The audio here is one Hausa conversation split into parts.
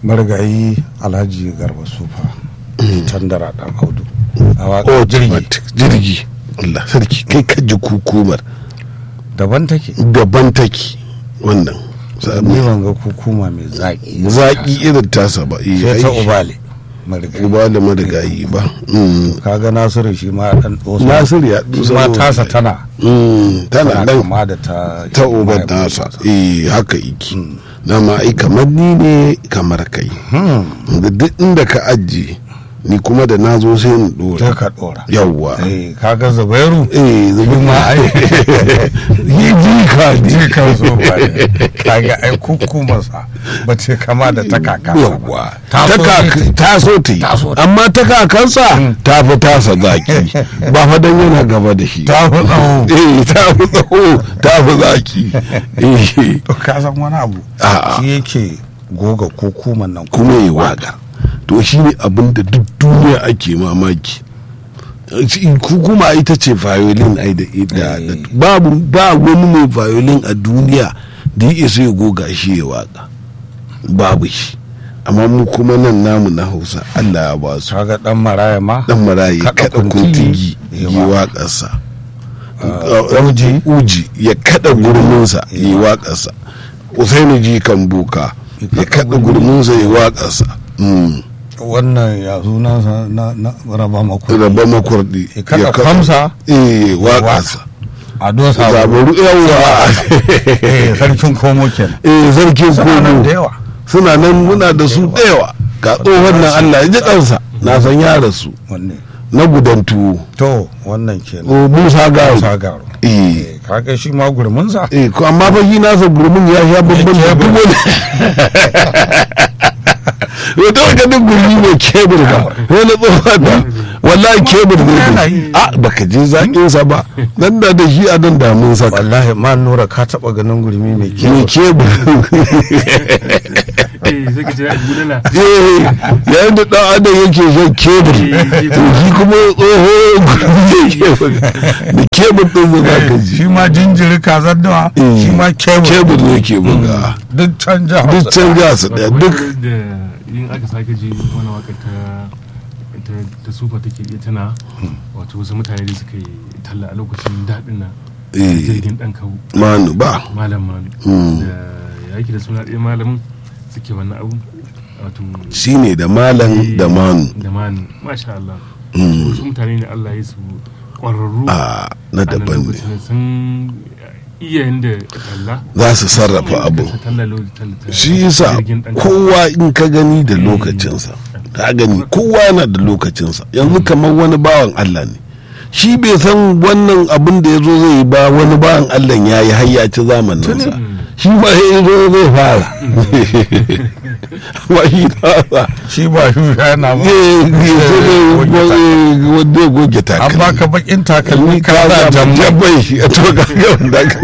marigayi alhaji garba sufa tandara dan audu a waƙar automatic jirgi Allah sarki kai ka ji kukumar daban take gaban take wannan ni ban ga kukuma mai zaƙi zaki irin tasa ba eh, sai ta ai, ubale marigayi uba da marigayi ba Mm. kaga nasiru shi ma dan dosa Nasiru ya shi ma tasa tana Mm, tana tana dan kama da ta ta uban nasa eh haka iki dama ai kamar ni ne kamar kai Hmm, da duk inda ka ajiye ni kuma da na zo sai in sai dora ka dora yawwa eh kaga zubairu eh zubi ma ai yi jika ji kan so ba ne kaga ai kukumarsa ba ce kama da ta kaka yawwa ta ta so kaka- ne ta so ta yi Ta so ta yi. amma ta kakansa ta fi tasa zaki ba fa dan yana gaba da shi ta fi tsawo eh ta fi tsawo ta fi zaki eh to ka san wani abu A'a. shi yake goga kukuman nan kuma yi waka to shi ne abin da duk duniya ake mamaki Shi- kuma ita ce violin ai da da- da- Eh. babu ba wani mai violin a duniya da ya isa ya goga shi ya waka babu shi amma mu kuma nan namu na hausa allah ya ba su kaga dan maraya ma dan marayi Kaɗa kada kuntigi, kuntigi ya yi wa- waƙarsa Ah, uji uji ya kada gurminsa yi waƙarsa usaini ji kan buka ya kada gurminsa yi waƙarsa Mm. wannan ya sunansa na na raba maku raba makurdi ya kada kwamsa eh waƙarsa a dosa zabaru yawa eh sarkin komo kenan eh sarkin Suna nan da kogo yawa suna nan muna da su da yawa ga tsohon nan Allah ya ji kansa na san ya rasu wanne na gudan tuwo to wannan kenan o Musa Garu sagaro eh eh kaga shi ma gurminsa eh ko amma fa shi nasa gurmin ya sha babban da kebur. duk wani wata wata duk gurmi mai kebur ba wani tsohon da wallahi kebur ne yana da yi. a baka je zaƙin sa ba nan da da shi a nan damun saka wallahi ma nura ka taba ganin gurmi mai mai kyau kebur eh sai ka ce a gudana eh yayin da dan adam yake shan kebur to shi kuma tsoho gurmi yake buga da kebur din da za ka ji shi ma jinjiri kazar dawa Eh, shi ma kebur kebur ne ke buga duk canja duk can ga su daya duk da yin aka sake ji wani waka ta ta- ta sufa take iya tana wato wasu mutane da suka yi talla a lokacin daɗin nan Eh. jirgin ɗan kawo manu ba malam malu Mm. da ya yake da suna ɗaya malamin suke wannan abu wato shine da malam da manu da manu masha Allah Mm. wasu mutane ne Allah ya su ƙwararru a na a nan daban ne lokacin sun iya yanda talla za su sarrafa abu Su talla lo- talla- talla- shi yasa jirgin ɗan kawo. kowa in ka gani da lokacinsa ka gani kowa yana da lokacinsa yanzu kamar wani bawan Allah ne shi bai san wannan abin da ya zo zai yi ba wani bawan Allah ya yi har ya ci zamaninsa shi ba ya zo zai fara ba shi fara shi ba shi yana ma wanda ya goge an takalmi baka bakin takalmi ka ka za za jamma jambai shi a to ka ga wanda ka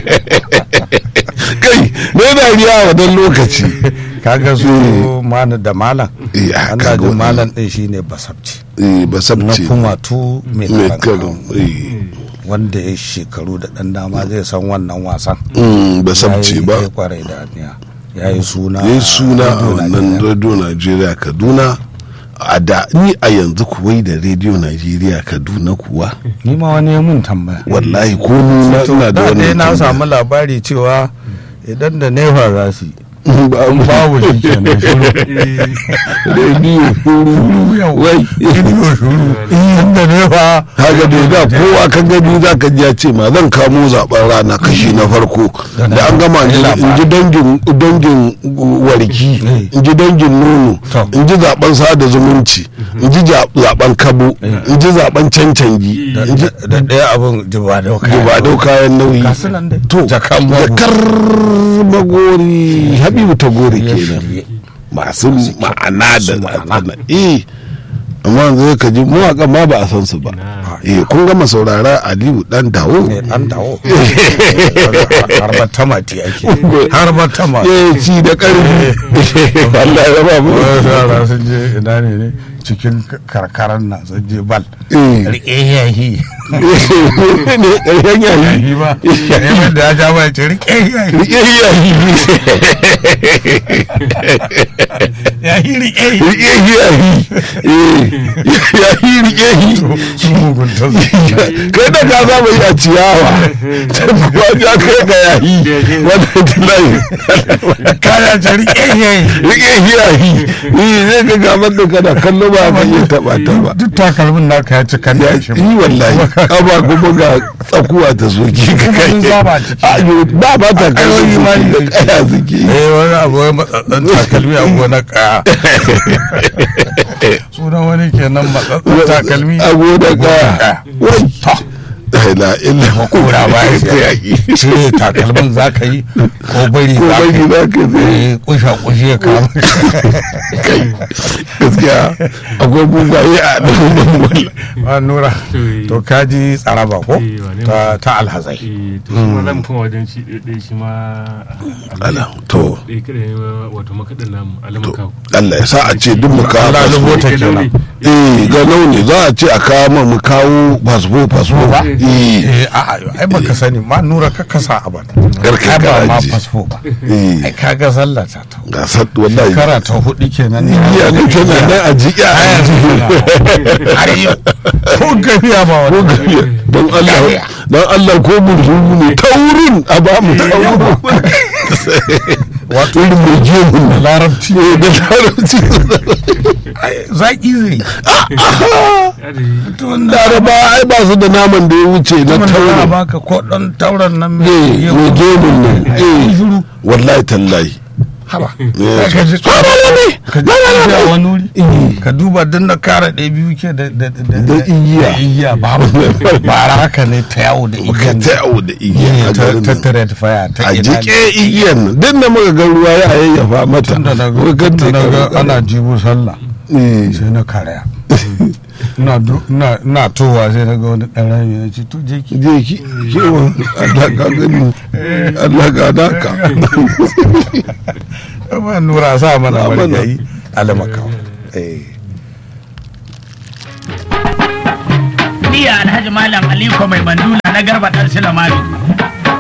kai na dariya a wannan lokaci kaga su mana da malam Eh, ah, an kaga ji wannan. malam din shine basabci eh ba na sabce kumatu mai mai kalan karo eh wanda ya shekaru da dan dama zai san wannan wasan mm, ba sabce Ya yi- ba ya kwarai da aniya ya yi suna ya yi suna a Radio wannan Najeriya. radio najeriya kaduna a da ni a yanzu kuwai da radio najeriya kaduna kuwa ni ma wani ya mun tambaya wallahi ko ni na to ina da da dai wannan na tambaya. samu labari cewa idan da nefa za su yi Ba- babu shi kenan shiru radio shuru yau wai rediyo shuru inda nefa kaga dai da kowa ka gani za ka ji ya ce ma zan kamo zaben rana kashi na farko da an gama in ji- in ji dangin dangin warki in ji dangin nono To. in ji zaben sada zumunci in ji ja- zaben kabo in ji zaben cancangi da in ji da ɗaya abin jiba da ba dau kayan nauyi Ga su nan dai. to Jakan mago. jakar magori habibu ta gori kenan shirye. masu ma'ana da ma'ana. eh amma yanzu ka ji mawaƙa ma ba a san su ba eh kun gama saurara aliyu dan dawo ne dan dawo har ba tamati ake har ba tamati eh ci da ƙarfi Allah ya ba mu wasu yara sun je ina ne ne cikin karkaran na sun je bal eh rike yahi ne ƙarshen yayi yahi ba yahi da ya ja ba ya ce rike yahi rike yayi yahi rike yi rike shi yahi eh yahi rike shi su mugunta su kai da ka saba yi a ciyawa ta kuwa ya kai ga yahi wannan tilayi kaya ta rike yi rike shi yahi ni zai ga gamar da kana kallo ba ka iya taba ta ba duk takalmin naka ya cika ya da shi yi wallahi kaba kuma ga tsakuwa ta soki ka Kuma kai sun saba ciki. A, yo, ba ba ta kai Ayoyi ma ne da suke. kaya suke eh wani abu ya matsatsan takalmi a gonar kaya sunan wani kenan matsatsan takalmi a gonar kaya kaya. wai la illa makora ba ya ta yaki cire takalmin za ka yi ko bari ko za ka bari yi za ka zai Eh, kusha kushe ya kama kai gaskiya akwai bugaye a ɗan wala ba nura to kaji tsaraba ko Eh, wane ta ta alhazai eh to shi ma za mu koma wajen shi ɗaya shi ma ala to ɗaya kada ya wato makaɗin namu alamaka Allah ya sa a ce duk mu kawo Allah fasfo lubo ta kenan eh ga launi za a ce a kawo ma mu kawo fasfo fasfo ba? eh eh a'a ai baka sani ma nura ka kasa abad Karka ai ba ma garaje. fasfo ba eh ai kaga sallah ta ta ga sat wallahi kara ta hudu kenan ne iya ne tana nan a jiƙa a har yau ko gafiya ba ko wani gafiya don Allah don Allah ko burzumu ne taurin a ba mu taurin wato irin mai gemun nan larabci eh da larabci zaki zai laraba ai ba su da naman da ya wuce na kuma da taurin baka ko dan tauran nan eh mai mai gemun nan eh shiru wallahi tallahi haba Eh. ka ji Ah, ba, ba, ba. ka ji a wani wuri ka duba din na kara ɗaya biyu ke da da da Da igiya. da igiya ba bara haka ne ta yawo da ka igiyan ta yawo da igiya a ta garin ta nan. tare ta faya ta a ina jike igiyan nan duk da muka ga ruwa ya yayyafa mata tun da na Muka ga tun da na ga ta- ana jibo sallah Eh. sai na karaya ina du- ina ina towa sai na ga wani ɗan rami na ce to je ki je ki kewa Allah ka gani Allah ka daka ba nura sa mana Sa mana. marigayi alamakawa eh Ni Alhaji Malam Aliko mai mandula na garba ɗan Silamari.